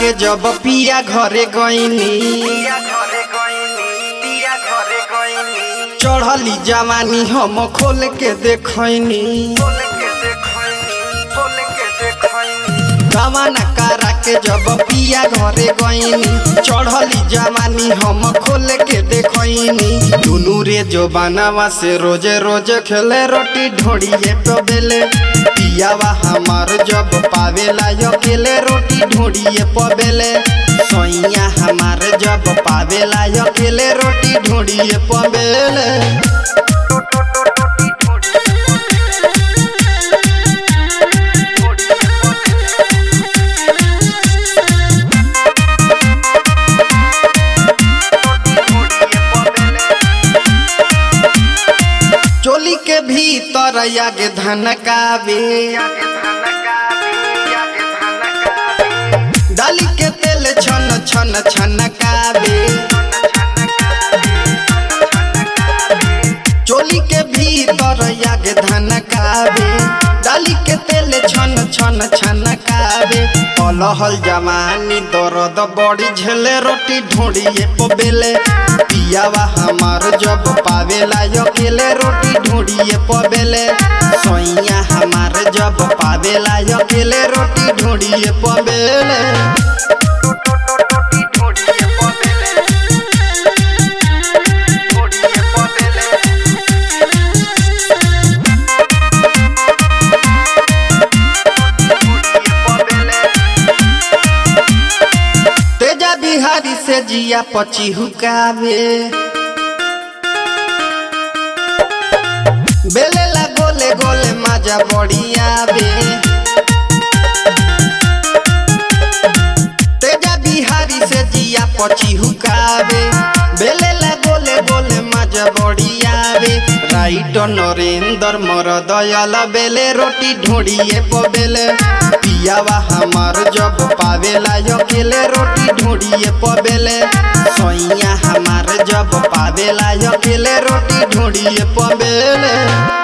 के जब पिया घरे गईनी चढ़ली जवानी हम खोल के देखनी गवाना करा के जब पिया घरे गईनी चढ़ली जवानी हम खोल के देखनी दुनू रे जो बनावा से रोजे रोजे खेले रोटी ढोड़िए तो बेले पियावा हमार जब पावेला अकेले रोटी ढोड़िए पबेले सैया हमार जब पावेला अकेले रोटी ढोड़िए पबेले चोली के भीतर आगे धनकावे डाली के तेल छन छन छनकावे चोली के भीतर आगे धनकावे डाली के तेल छन छन छनकावे अलहल जवानी दर्द बड़ी झेले रोटी ढूंढिए पबेले पियावा हमार जब पावेला अकेले रोटी ढूंढिए पबेले सैया हमार जब पावेला अकेले रोटी ढूंढिए पबेले तेजा बिहारी से जिया पची हुकावे बेलेला गोले गोले माजा बड़ियावे तेजा बिहारी से जिया पची हुकावे बेलेला गोले गोले माजा बड़ियावे राइट नरेंद्र मर दयाल बेले रोटी ढूंढिए पबेले पियावा हमार जब पावेला अकेले रोटी ढूंढिए पबेले सैया हमार जब पावेला अकेले रोटी ढूंढिए पबेले